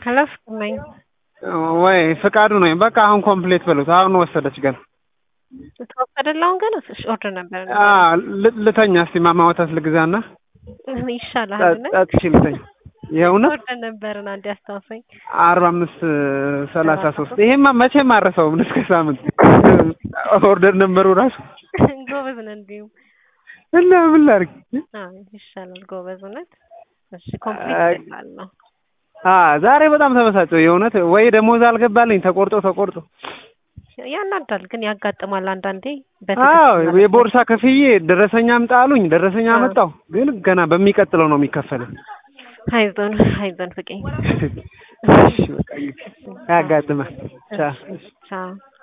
አላስኩመኝ ወይ ፍቃዱ ነኝ። በቃ አሁን ኮምፕሌት በሉት። አሁን ወሰደች ገና ተወሰደልህ አሁን ገና እሺ ኦርደር ነበር አ ል- ልተኛ እስቲ ማማ ወተት ልግዛና ይሻላል ጠ- ጠጥቼ ልተኛ። የእውነት ኦርደር ነበርን አንዴ አስታውሰኝ አርባ አምስት ሰላሳ ሶስት ይሄማ መቼም አረሰውም እስከ ሳምንት ኦርደር ነበሩ ራሱ ጎበዝ ነህ እንዲሁም እና ምን ላድርግ? አዎ ይሻላል ጎበዝ እውነት እሺ ኮምፕሊት ነው አ ዛሬ በጣም ተበሳጨው የእውነት ወይ ደሞዝ አልገባልኝ ተቆርጦ ተቆርጦ ያናዳል ግን ያጋጥማል አንዳንዴ አዎ በትክክል የቦርሳ ከፍዬ ደረሰኛ አምጣ አሉኝ። ደረሰኛ አዎ። አመጣው፣ ግን ገና በሚቀጥለው ነው የሚከፈለው። አይዞን አይዞን ፍቄ እሺ በቃ ያጋጥማል። ቻው። ቻው